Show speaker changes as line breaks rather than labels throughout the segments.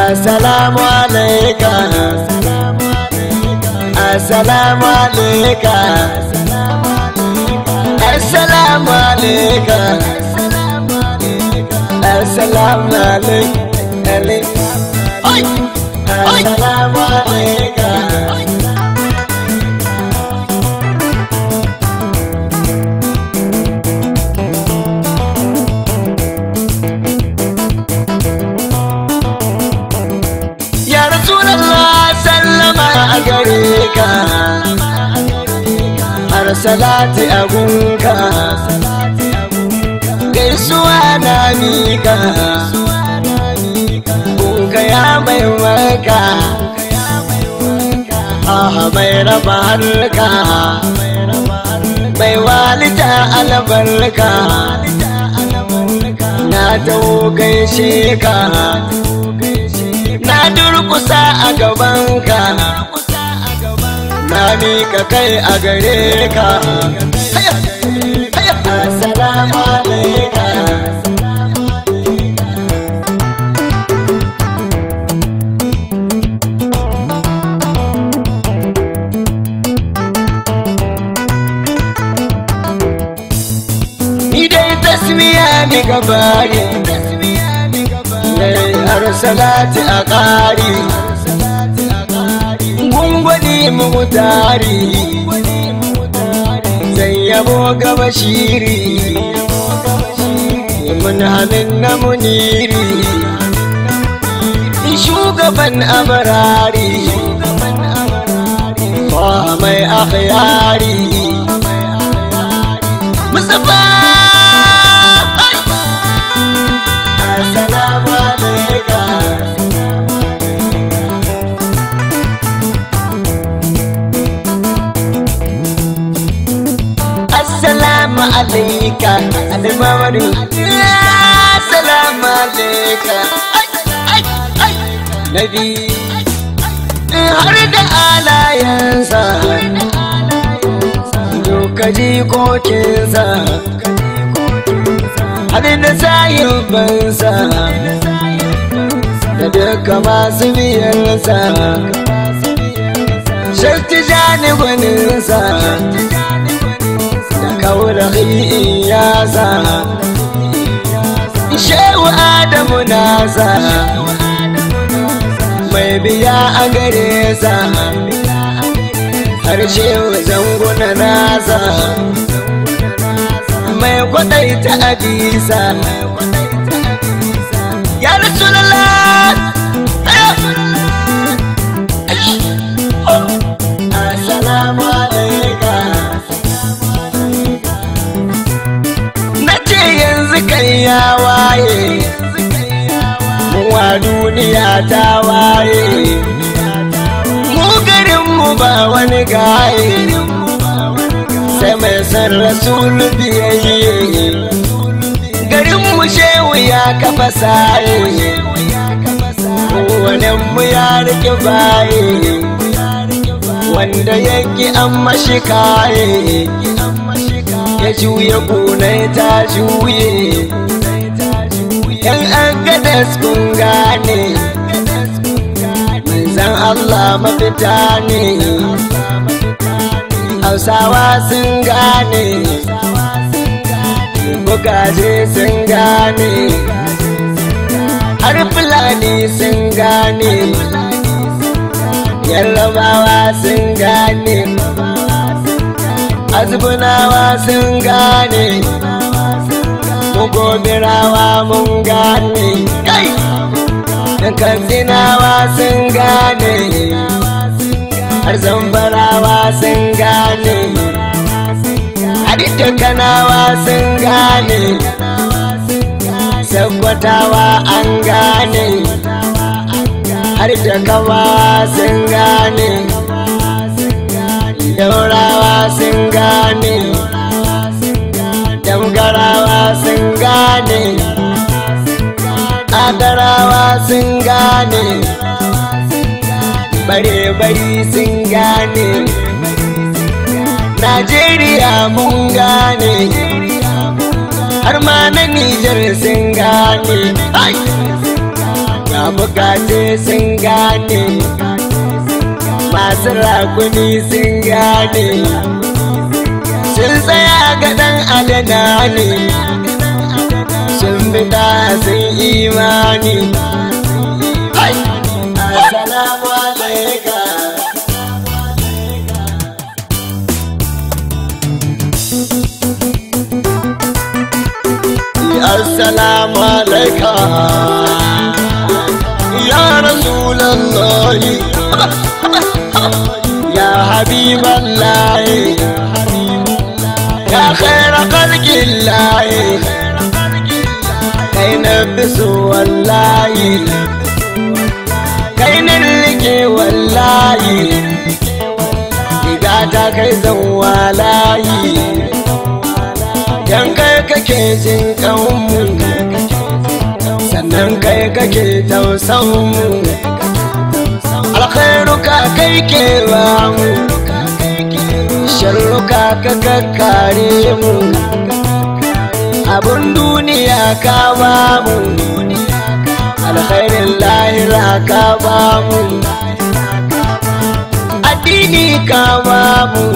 Assalamu alaika Assalamu alaika Assalamu alaika Assalamu alaika Assalamu alaika Ya Rasulallah sallama a gare ka Har salati a gunka Gaisuwa na mika Gunka ya mai maka Ah mai raba harka Mai walita albarka Na taho gaishe ka na durkusa a gabanka na mika kai a gare ka assalamu alaika ni dai tasmiya ni gabari har salati a ƙari gungwani mutari zai yabo gaba shiri mun hannun na muniri shugaban abarari ba mai akhyari Mustapha Assalamu alaikum Assalamu alaika Alimamadu Assalamu alaika Nabi har da alayensa Duka jikokinsa Har da sayubansa Da duka masu biyarsa Shakti janibinsa kaurahi iyasa shehu adamu nasa mai biya a gare sa har shehu zanguna nasa mai kwadaita abisa ya rasulallah assalamu alaikum kai ya waye wa duniya ta waye mu garinmu ba wani gaye sai mai san rasulu biyayye garinmu shehu ya kafa saye mu ya rike baye wanda yake an mashi kaye ya juya kunai ta juye yan agadas kun gane manzan Allah mafita ne hausawa sun gane bugaje sun gane har fulani sun gane yarrabawa sun gane azbunawa sun gane mugobirawa mun gane kai katsinawa sun gane har zambarawa sun gane har kanawa sun gane sabkwatawa an gane har kawa sun gane daurawa sun gane damgarawa sun gane adarawa sun gane bare-bari sun gane najeriya mun gane har ma na nijar sun gane na bukace sun gane masu rakuni sun gane sun tsaya ga ɗan adana ne sun bida sun imani Assalamu alaikum Assalamu alaikum Ya Rasulallah Ya Habiballah Ya khaira khalqillah Kai na bisu wallahi Kai na rike wallahi Riga ta kai zan walayi Dan kai kake jin kanmu Sannan kai kake tausanmu Alkhairuka kai ke ba mu Sharruka ka kakkare mu Abun duniya ka ba mu Alkhairin lahira ka ba mu Addini ka ba mu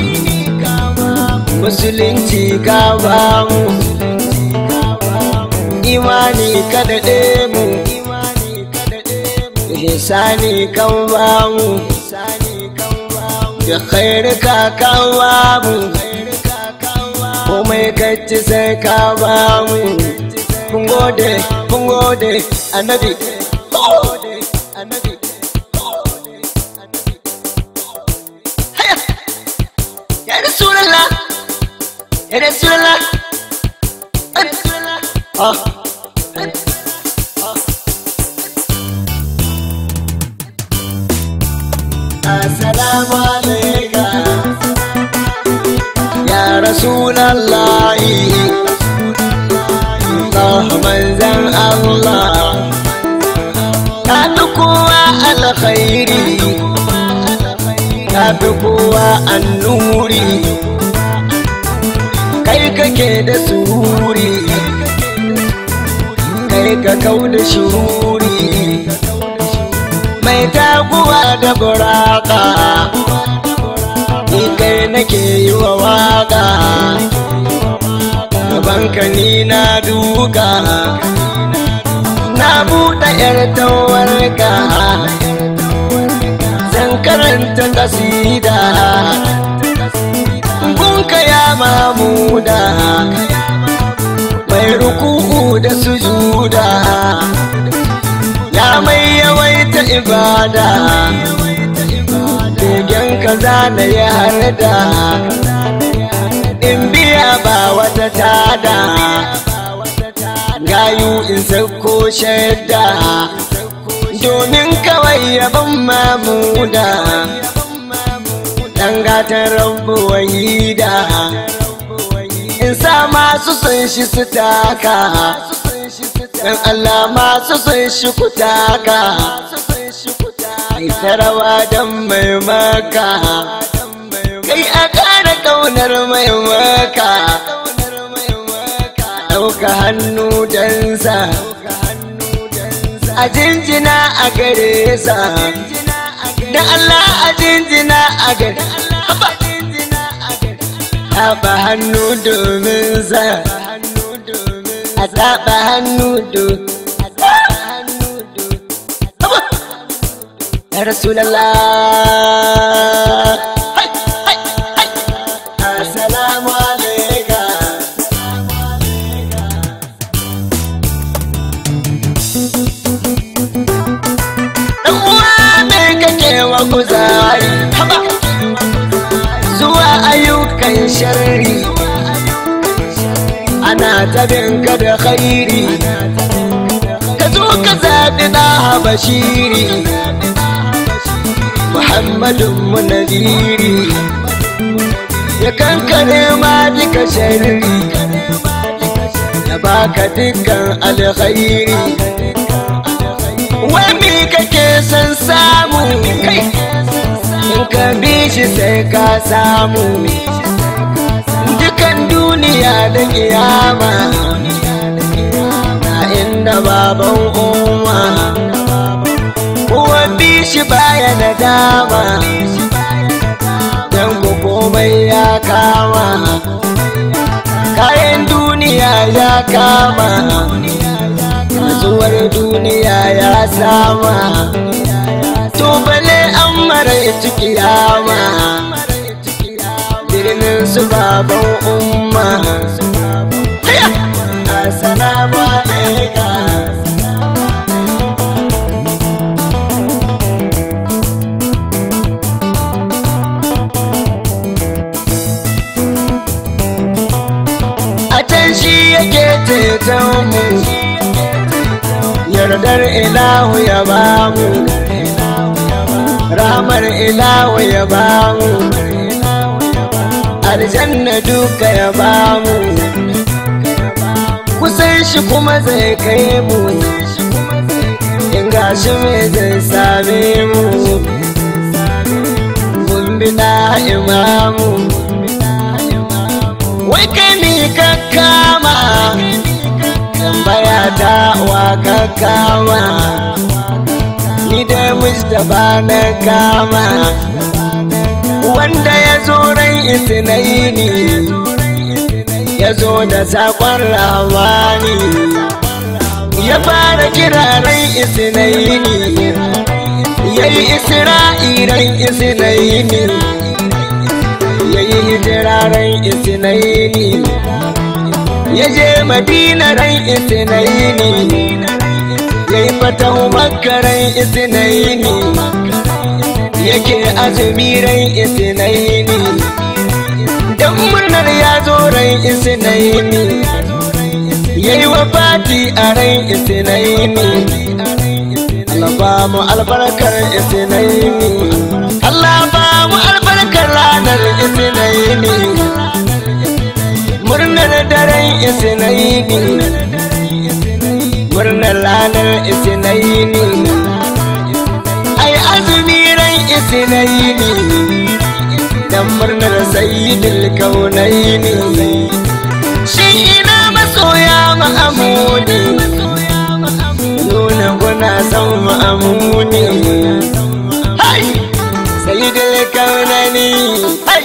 musulunci ka ba mu imani ka daɗe mu hisani kan ba mu da khairu ka kan ba mu komai kacci sai ka ba mu kun gode kun gode annabi annabi ya rasulallah ya rasulallah ah assalamu alaikum ya rasulallah Allah manzan Allah ka fi kowa alkhairi ka fi kowa annuri kai kake da sururi kai ka kau da shururi mai taguwa da buraka ni kai nake yi wa waka gabanka ni na duka na buɗe yar tawarka zan karanta kasida gunka ya mamuda mai ruku'u da sujuda ya mai yawaita ibada begen kaza na ya harda in biya ba wata tada gayu in sauko shaida domin kawai yaban mamuda dan gatan rabu wahida in sa masu son shi su taka dan Allah masu son shi ku taka ai tarawa dan mai maka kai a kara kaunar mai maka ɗauka hannu dansa a jinjina a gare sa da Allah a jinjina a gare taɓa hannu domin sa a taɓa hannu domin Ya Rasulallah Assalamu alaikum Dan uwa me kake wa kuzari haba zuwa ayyukan sharri ana tabin ka da khairi ka zo ka zaɓi na bashiri muhammadun mu nadiri ya kankare ma duka sharri ya baka dukkan alkhairi wani kake son samu kai in ka bi shi sai ka samu dukan duniya da kiyama na inda baban umma kayan duniya ya kama zuwar duniya ya sama to bale an mara kiyama birnin su baban umma Assalamu alaikum a can shi yake ceton mu yardar ilahu ya bamu ramar ilahu ya bamu aljanna duka ya bamu kusan shi kuma zai kai mu in gashi mai zai same mu mun bi na imamu wai kai mi ka kama tambaya ta wa ka kama ni da mustapha na kama wanda ya zo ran isnaini ya zo da sakon ramani ya fara kira ran isnaini ya yi isra'iran isnaini ya yi hijiraren isinaini ya je madina ran isinaini ya yi fatahu makaran isinaini yake azumi ran isinaini don murnar ya zo ran isinaini ya yi wafati a ran isinaini Allah ba mu albarkar isinaini Allah ba mu albarkar ranar isinaini murnar daren isinaini murnar ranar isinaini ai azumi ran isinaini dan murnar sayyidul kaunaini shi ina masoya ma'amuni nuna guna son ma'amuni hai sayyidul kaunani hai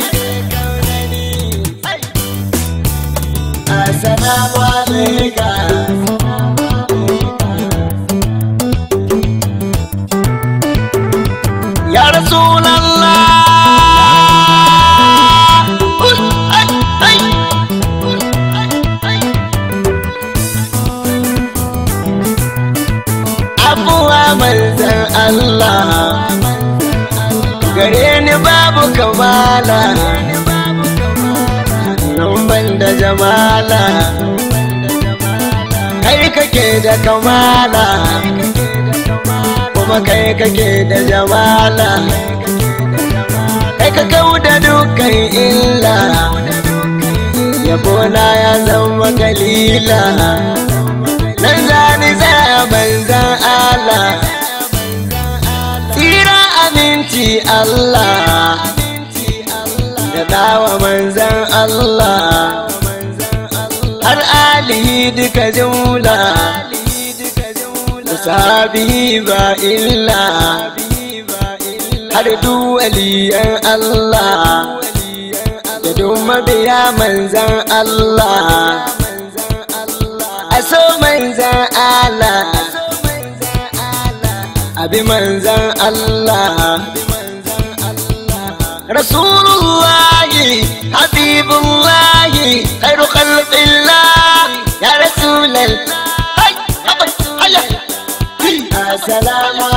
assalamu alaikum ya rasulallah ai ai abuwa manzan Allah gare ni babu kamala nan ban da jamala kai kake da kamala kuma kai kake da jamala kai ka kau da dukkan illa yabona ya zama galila nan zani tsaya manzan Allah tsira aminci Allah da dawa manzan Allah har alihi duka jumla sabi ba illa har duwaliyan Allah da duk mabiya manzan Allah a so manzan Allah abi manzan Allah Rasulullahi Habibullahi khairu khalqillah ya Rasulal Assalamu